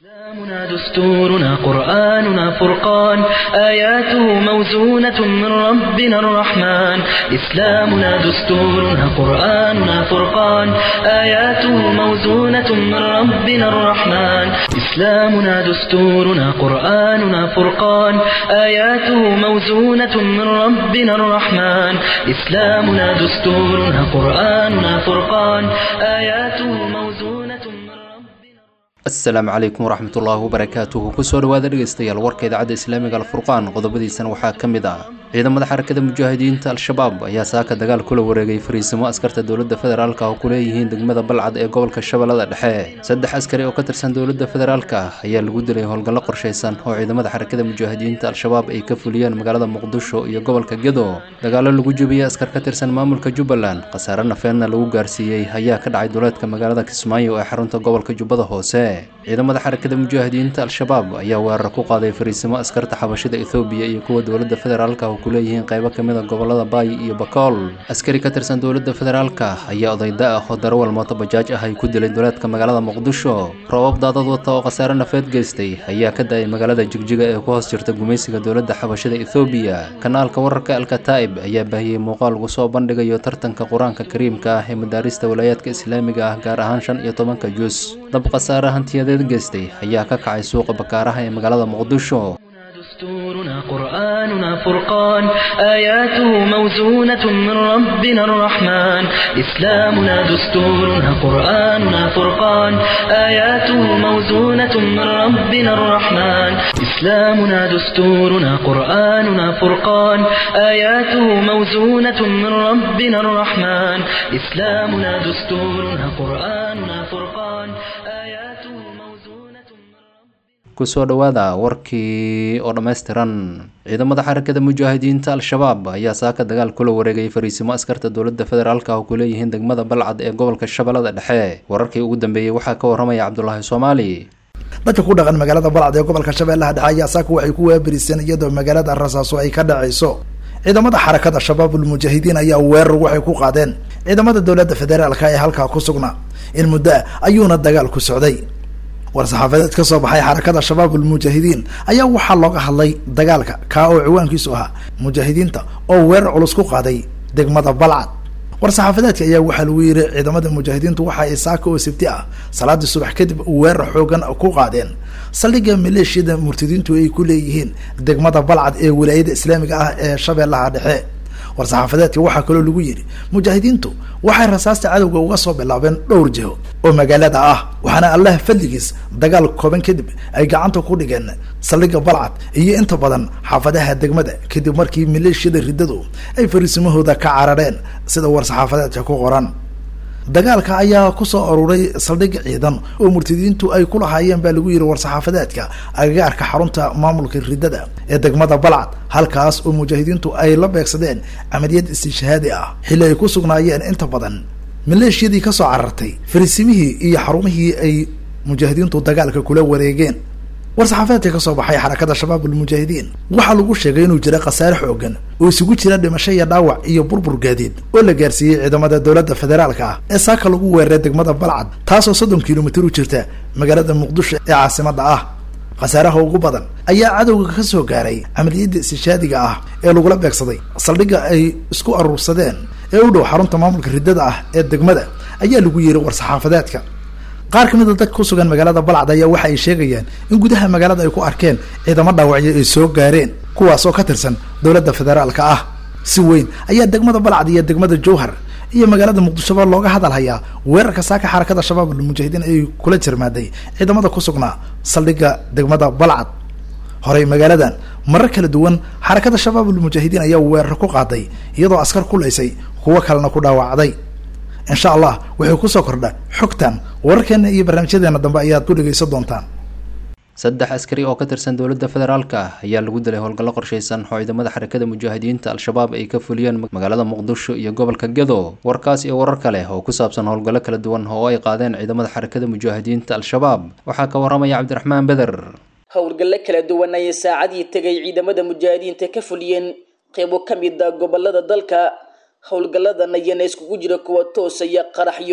إسلامنا دستورنا قرآننا فرقان آياته موزونة من ربنا الرحمن إسلامنا دستورنا قرآننا فرقان آياته موزونة من ربنا الرحمن إسلامنا دستورنا قرآننا فرقان آياته موزونة من ربنا الرحمن إسلامنا دستورنا قرآننا فرقان آياته موزونة من ربنا asalaamu calaykum waraxmat ullaahi wabarakaatuhu kusoo dhawaada dhegeystayaal warka idaacadda islaamiga alfurqaan qodobadiisana waxaa ka mid ah ciidamada xarakada mujaahidiinta al-shabaab ayaa saaka dagaal kula wareegay fariisimo askarta dowladda federaalka oo ku leeyihiin degmada balcad ee gobolka shabeellada dhexe saddex askari oo ka tirsan dowladda federaalka ayaa lagu dilay howlgallo qorshaysan oo ciidamada xarakada mujaahidiinta al-shabaab ay ka fuliyeen magaalada muqdisho iyo gobolka gedo dagaallo lagu jebiyey askar ka tirsan maamulka jubbaland khasaare nafeedna lagu gaarsiiyey ayaa ka dhacay duleedka magaalada kismaayo ee xarunta gobolka jubbada hoose ciidamada xarakada mujaahidiinta al-shabaab ayaa weerar ku qaaday fariisimo askarta xabashida ethoobiya iyo kuwa dowladda federaalka oo ku leeyihiin qaybo ka mid a gobolada baay iyo bakool askari ka tirsan dowladda federaalka ayaa odayda ah oo darawal mooto bajaaj ah ay ku dilay duleedka magaalada muqdisho roobab daadad wata oo khasaare nafeed geystay ayaa ka da-ay magaalada jigjiga ee ku hoos jirta gumaysiga dowladda xabashida ethoobiya kanaalka wararka alkataa'ib ayaa baahiyey muuqaal lagu soo bandhigayo tartanka qur-aanka kariimka ah ee madaarista walaayaadka islaamiga ah gaar ahaan shan iyo tobanka jus dab khasaare hantiyadeed geystay ayaa ka kacay suuqa bakaaraha ee magaalada muqdisho دستورنا قرآننا فرقان آياته موزونة من ربنا الرحمن إسلامنا دستورنا قرآننا فرقان آياته موزونة من ربنا الرحمن إسلامنا دستورنا قرآننا فرقان آياته موزونة من ربنا الرحمن إسلامنا دستورنا قرآننا فرقان آياته موزونة من ربنا kusoo dhowaada warkii oo dhammaystiran ciidamada xarakada mujaahidiinta al-shabaab ayaa saaka dagaal kula wareegay fariisimo askarta dowladda federaalka oo ku leeyihiin degmada balcad ee gobolka shabeellada dhexe wararkii ugu dambeeyey waxaa ka waramaya cabdulaahi soomaali dadka ku dhaqan magaalada balcad ee gobolka shabeellaha dhexe ayaa saaka waxay ku waabiriseen iyadoo magaalada rasaaso ay ka dhacayso ciidamada xarakada shabaabul mujaahidiin ayaa weerar waxay ku qaadeen ciidamada dowladda federaalka ee halkaa ku sugnaa in muddo ah ayuuna dagaal ku socday war-saxaafadeed ka soo baxay xarakada shabaabul mujaahidiin ayaa waxaa looga hadlay dagaalka kaa oo ciwaankiisu ahaa mujaahidiinta oo weerar culus ku qaaday degmada balcad war-saxaafadeedka ayaa waxaa lagu yiri ciidamada mujaahidiintu waxa ay saaka oo sabti ah salaadii subax kadib weerar xoogan ku qaadeen saldhigga maleeshiyada murtadiintu ay ku leeyihiin degmada balcad ee wilaayada islaamiga ah ee shabeellaha dhexe war-saxaafadeedka waxaa kaloo lagu yidhi mujaahidiintu waxay rasaasta cadowga uga soo bilaabeen dhowr jiho oo magaalada ah waxaana allah fadligiis dagaal kooban kadib ay gacanta ku dhigeen saldhigga balcad iyo inta badan xaafadaha degmada kadib markii maleeshiyada riddadu ay fariisimahooda ka carareen sida war-saxaafadeedka ku qoran dagaalka ayaa kusoo aruuray saldhig ciidan oo murtadiintu ay ku lahaayeen baa lagu yiri war-saxaafadeedka agagaarka xarunta maamulka riddada ee degmada balcad halkaas oo mujaahidiintu ay la beegsadeen camaliyad istishhaadi ah xilli ay ku sugnaayeen inta badan maleeshiyadii kasoo carartay fariisimihii iyo xarumihii ay mujaahidiintu dagaalka kula wareegeen war-saxaafadeedka kasoo baxay xarakada shabaabul mujaahidiin waxaa lagu sheegay inuu jira khasaare xoogan oo isugu jira dhimasho iyo dhaawac iyo burbur gaadiid oo la gaarsiiyey ciidamada dowladda federaalka ah ee saaka lagu weeraray degmada balcad taasoo soddon kilomitir u jirta magaalada muqdisho ee caasimada ah khasaaraha ugu badan ayaa cadowga ka soo gaaray camaliyadda istishhaadiga ah ee lagula beegsaday saldhigga ay isku aruursadeen ee u dhow xarunta maamulka riddada ah ee degmada ayaa lagu yiri war-saxaafadeedka qaar ka mid a dadka ku sugan magaalada balcad ayaa waxa ay sheegayaan in gudaha magaalada ay ku arkeen ciidamo dhaawacyo ay soo gaareen kuwaas oo ka tirsan dowladda federaalka ah si weyn ayaa degmada balcad iyo degmada jowhar iyo magaalada muqdishoba looga hadal hayaa weerarka saaka xarakada shabaabul mujaahidiin ay kula jirmaaday ciidamada ku sugnaa saldhigga degmada balcad horey magaaladan marar kala duwan xarakada shabaabul mujaahidiin ayaa weerar ku qaaday iyadoo askar kulaysay kuwo kalena ku dhaawacday insha allah wuxuu kusoo kordha xogtan wararkeena iyo barnaamijyadeena dambe ayaad ku dhegaysan doontaan saddex askari oo ka tirsan dowladda federaalka ayaa lagu dilay howlgallo qorshaysan oo ciidamada xarakada mujaahidiinta al-shabaab ay ka fuliyeen magaalada muqdisho iyo gobolka gedo warkaas iyo warar kale oo ku saabsan howlgallo kala duwan oo ay qaadeen ciidamada xarakada mujaahidiinta al-shabaab waxaa ka waramaya cabdiraxmaan beder howlgallo kala duwan ayay saacadii tegay ciidamada mujaahidiinta ka fuliyeen qeybo ka mid a gobolada dalka howlgalladan ayaana iskugu jira kuwa toosaya qaraxyo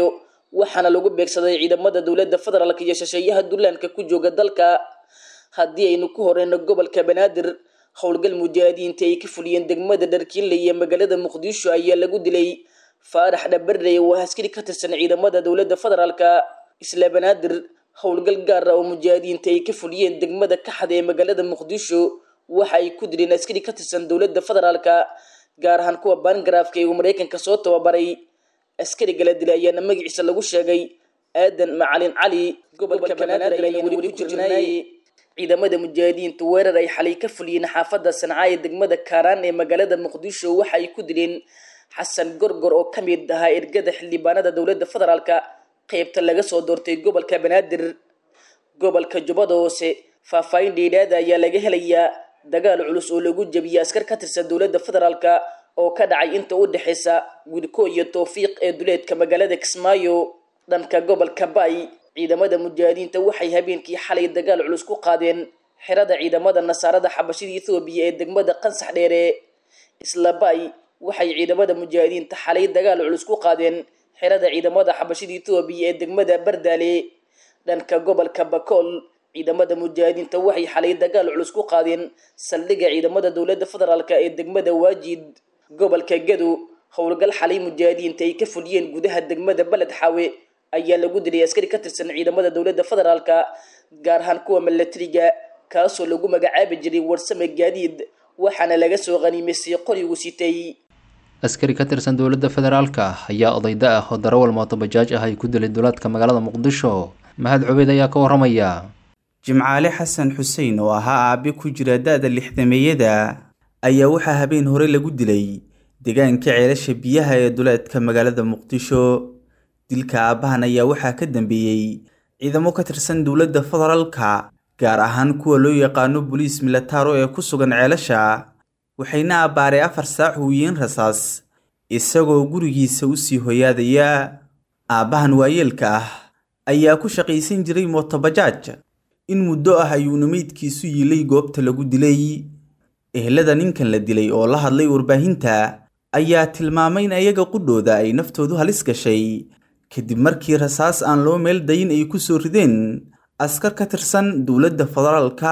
waxaana lagu beegsaday ciidamada dowladda federaalk iyo shisheeyaha dullaanka ku jooga dalka haddii aynu ku horeyno gobolka banaadir howlgal mujaahidiinta ay ka fuliyeen degmada dharkiinle iyo magaalada muqdisho ayaa lagu dilay faarax dhabarey oo askari ka tirsan ciidamada dowladda federaalka isla banaadir howlgal gaar ah oo mujaahidiinta ay ka fuliyeen degmada kaxda ee magaalada muqdisho waxa ay ku dileen askari ka tirsan dowladda federaalka gaar ahaan kuwa baangaraafka ee uu maraykanka soo tababaray askariga la dilay ayaana magaciisa lagu sheegay aadan macalin cali gobolka banaadir ayaan weli ku jirnay ciidamada mujaahidiinta weerar ay xalay ka fuliyeen xaafadda sanca ee degmada kaaraan ee magaalada muqdisho waxa ay ku dileen xasan gorgor oo ka mid ahaa ergada xildhibaanada dowladda federaalka qeybta laga soo doortay gobolka banaadir gobolka jubbada hoose faahfaahin dheedhaada ayaa laga helayaa dagaal culus oo lagu jebiyay askar ka tirsan dowladda federaalka oo ka dhacay inta u dhexeysa gudko iyo towfiiq ee duleedka magaalada kismaayo dhanka gobolka bay ciidamada mujaahidiinta waxay habeenkii xalay dagaal culus ku qaadeen xerada ciidamada nasaarada xabashida ethoobiya ee degmada qansax dheere isla bay waxay ciidamada mujaahidiinta xalay dagaal culus ku qaadeen xerada ciidamada xabashida ethoobiya ee degmada bardaale dhanka gobolka bakool ciidamada mujaahidiinta waxay xalay dagaal culus ku qaadeen saldhigga ciidamada dowladda federaalk ee degmada waajid gobolka gado howlgal xalay mujaahidiinta ay ka fuliyeen gudaha degmada beled xaawe ayaa lagu dilay askari ka tirsan ciidamada dowladda federaalka gaar ahaan kuwa milatariga kaasoo lagu magacaabi jiray warsame gaadiid waxaana laga soo qaniimaystay qorigu sitay askari ka tirsan dowladda federaalka ayaa odayda ah oo darawal mooto bajaaj ah ay ku dilay duleedka magaalada muqdisho mahad cubeyd ayaa ka waramaya jimcaale xasan xuseen oo ahaa aabe ku jira da-da lixdameeyada ayaa waxaa habeen hore lagu dilay deegaanka ceelasha biyaha ee duleedka magaalada muqdisho dilka aabbahan ayaa waxaa ka dambeeyey ciidamo ka tirsan dowladda federaalka gaar ahaan kuwa loo yaqaano boliis militaro ee ku sugan ceelasha waxayna abbaaray afar saac huwiyiin rasaas isagoo gurigiisa usii hoyaadaya aabbahan waayeelka ah ayaa ku shaqaysan jiray mootobajaaj in muddo ah ayuuna meydkiisu yiilay goobta lagu dilay ehelada ninkan la dilay oo la hadlay warbaahinta ayaa tilmaamay in ayaga qudhooda ay naftoodu halis gashay kadib markii rasaas aan loo meel dayin ay ku soo rideen askar ka tirsan dowladda federaalka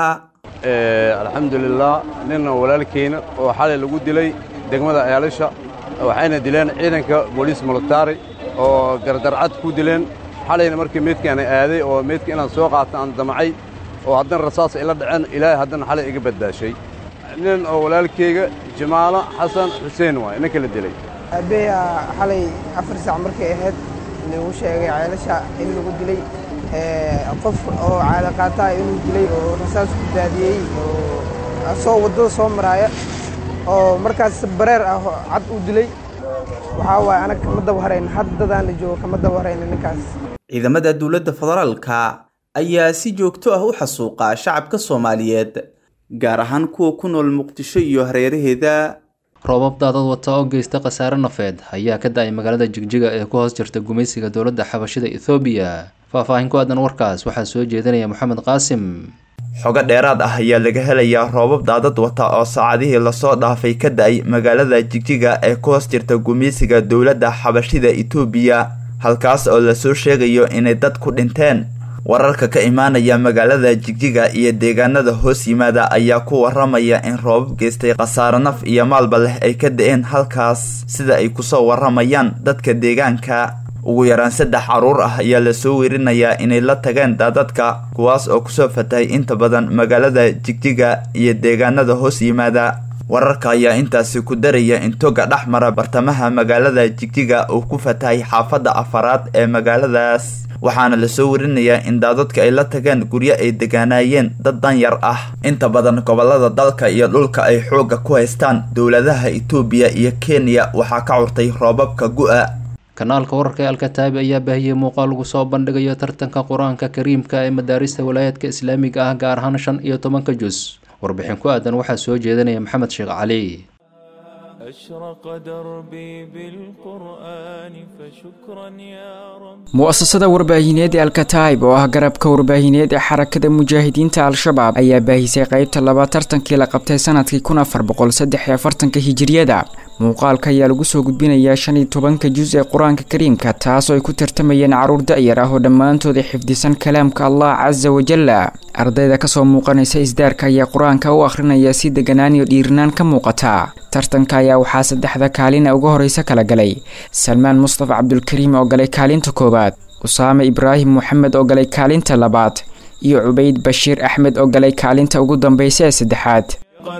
alxamdulilah nin walaalkeyna oo xalay lagu dilay degmada ceelasha waxayna dileen ciidanka booliis militari oo gardarcad ku dileen xalayna markii meydkaana aaday oo meydka inaan soo qaato aan damacay oo haddana rasaas ila dhaceen ilaahay haddana xalay iga badbaashay nin oo walaalkeyga jimaalo xasan xuseen waay ninka la dilay aabbeya xalay afar saac markay ahayd lagu sheegay ceelasha in lagu dilay qof oo caadaqaataha inuu dilay oo rasaas ku daadiyey oo soo waddada soo maraaya oo markaas bareer ah cad u dilay waxaa waaye anag kama daba harayn haddadaan la joogo kama daba harayna ninkaas ciidamada dowladda federaalka ayaa si joogto ah u xasuuqa shacabka soomaaliyeed gaar ahaan kuwa ku nool muqdisho iyo hareeraheeda roobab daadad wata oo geysta khasaare nafeed ayaa ka da-ay magaalada jigjiga ee ku hoos jirta gumaysiga dowladda xabashida ethoobiya faahfaahin ku aadan warkaas waxaa soo jeedinaya moxamed qaasim xogo dheeraad ah ayaa laga helayaa roobab daadad wata oo saacadihii lasoo dhaafay ka da-ay magaalada jigjiga ee ku hoos jirta gumaysiga dowladda xabashida etoobiya halkaas oo lasoo sheegayo inay dad ku dhinteen wararka ka imaanaya magaalada jigjiga iyo deegaanada hoos yimaada ayaa ku waramaya in roobab geystay khasaare naf iyo maalba leh ay ka da-een halkaas sida ay kusoo waramayaan dadka deegaanka ugu yaraan saddex caruur ah ayaa lasoo werinayaa inay la tageen daadadka kuwaas oo kusoo fatahay inta badan magaalada jigjiga iyo deegaanada hoos yimaada wararka ayaa intaasi ku daraya in toga dhex mara bartamaha magaalada jigjiga uu ku fatahay xaafadda afaraad ee magaaladaas waxaana lasoo werinayaa in daadadka ay la tageen guryo ay degaanaayeen dad danyar ah inta badan gobolada dalka iyo dhulka ay xoogga ku haystaan dowladaha itoobiya iyo kenya waxaa ka curtay roobabka gu-a kanaalka wararka ee alkataabi ayaa baahiyey muuqaal lagu soo bandhigayo tartanka qur-aanka kariimka ee madaarista walaayaadka islaamiga ah gaar ahaan shan iyo tobanka jus warbixin ku aadan waxaa soo jeedinaya maxamed sheekh cali mu'asasada warbaahineed ee alkataib oo ah garabka warbaahineed ee xarakada mujaahidiinta al-shabaab ayaa baahisay qeybta laba tartankii la qabtay sanadkii kun afar boqol saddex iyo afartanka hijiriyada muuqaalka ayaa lagu soo gudbinayaa shan iyo tobanka jus ee qur-aanka kariimka taasoo ay ku tartamayeen carruur da-yar ah oo dhammaantooda xifdisan kalaamka allah casa wajalla ardayda kasoo muuqanaysa isdaarka ayaa qur-aanka u akhrinaya si deganaan iyo dhiirinaan ka muuqata tartanka ayaa waxaa saddexda kaalin uga horeysa kala galay salmaan mustafa cabdulkariim oo galay kaalinta koowaad usaame ibraahim moxamed oo galay kaalinta labaad iyo cubayd bashiir axmed oo galay kaalinta ugu dambeysa ee saddexaad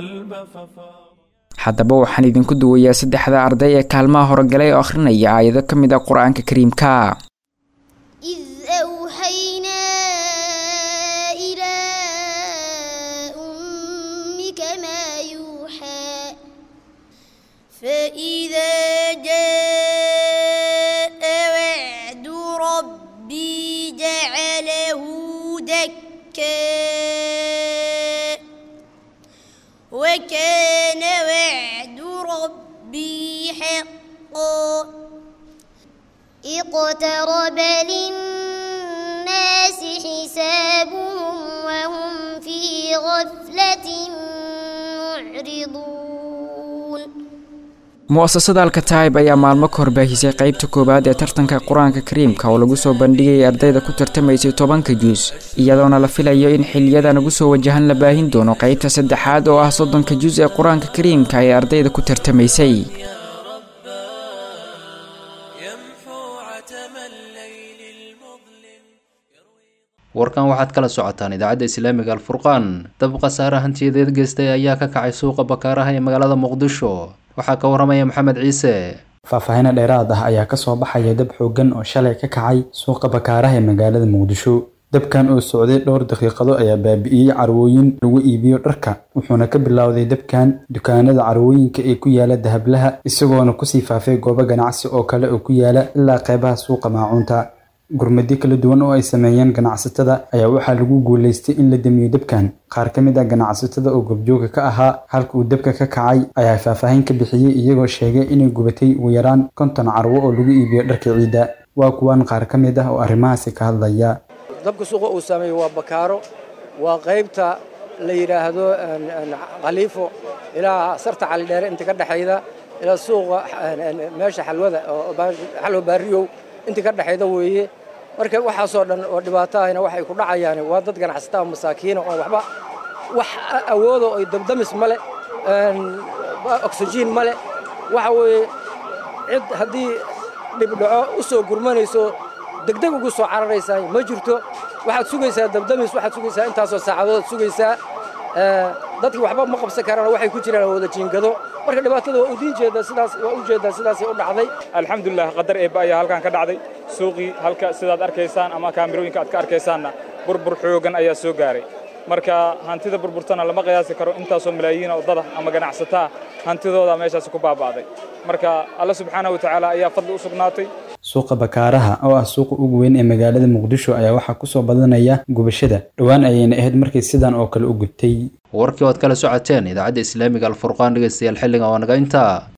haddaba waxaan idinku duwayaa saddexda arday ee kaalmaha horegalay oo akhrinaya aayado ka mid ah qur-aanka kariimka إذ أوحينا إلى أمك ما يوحى فإذا جاء وعد ربي جعله دكا وكان وعد ربي حقا اقترب للناس حسابهم وهم في غفلة معرضون mu-asasada alkataib ayaa maalmo ka horbaahisay qeybta koowaad ee tartanka qur-aanka kariimka oo lagu soo bandhigayay ardayda ku tartamaysay tobanka juus iyadoona la filayo in xiliyadan ugu soo wajahan la baahin doono qeybta saddexaad oo ah soddonka juus ee qur-aanka kariimka ee ardayda ku tartamaysay warkan waxaad kala socotaan idaacadda islaamiga alfurqaan dab khasaare hantiyadeed geystay ayaa ka kacay suuqa bakaaraha ee magaalada muqdisho waxaa ka waramaya maxamed ciise faahfaahinno dheeraad ah ayaa kasoo baxaya dab xooggan oo shalay ka kacay suuqa bakaaraha ee magaalada muqdisho dabkan oo socday dhowr daqiiqado ayaa baabi'iyey carwooyin lagu iibiyo dharka wuxuuna ka bilowday dabkan dukaanada carwooyinka ee ku yaala dahablaha isagoona kusii faafay goobo ganacsi oo kale oo ku yaala ilaa qeybaha suuqa maacuunta gurmadyo kala duwan oo ay sameeyeen ganacsatada ayaa waxaa lagu guulaystay in la damiyo dabkan qaar ka mid ah ganacsatada oo gobjooga ka ahaa halka uu dabka ka kacay ayaa faahfaahin ka bixiyey iyagoo sheegay inay gubatay ugu yaraan konton carwo oo lagu iibiyo dharka ciidda waa kuwan qaar ka mid ah oo arrimahaasi ka hadlaya dabka suuqa uu saameeyey waa bakaaro waa qaybta la yidhaahdo khaliifo ilaa sarta calidheere inta ka dhexayda ilaa suuqa meesha xalwada xalwa baariyow inta ka dhexayda weeye marka waxaasoo dhan oo dhibaato ahna waxay ku dhacayaan waa dad ganacsataa masaakiina oo waxba wax awoodo ay dabdamis male oxygen male waxa weeye cid haddii dhibdhaco u soo gurmanayso degdeg ugu soo cararaysaa ma jirto waxaad sugaysaa dabdamis waxaad sugaysaa intaasoo saacadood sugaysaa dadki waxba ma qabsan karaan waxay ku jiraan wada jiingado marka dhibaatada waa udiin jeeda sidaas waa u jeedaa sidaasay u dhacday alxamdulilah qadar eebba ayaa halkan ka dhacday suuqii halka sidaad arkaysaan ama kaamirooyinka aad ka arkaysaanna burbur xoogan ayaa soo gaaray marka hantida burburtana lama qiyaasi karo intaasoo malaayiin oo dada ama ganacsataa hantidooda meeshaasi ku baaba'day marka alla subxaanahu watacaala ayaa fadli u sugnaatay suuqa bakaaraha oo ah suuqa ugu weyn ee magaalada muqdisho ayaa waxaa kusoo badanaya gubashada dhowaan ayayna ahayd markii sidan oo kale u gubtay warkii oad kala socoteen idaacadda islaamiga alfurqaan dhegeystayaal xilliga waa naga intaa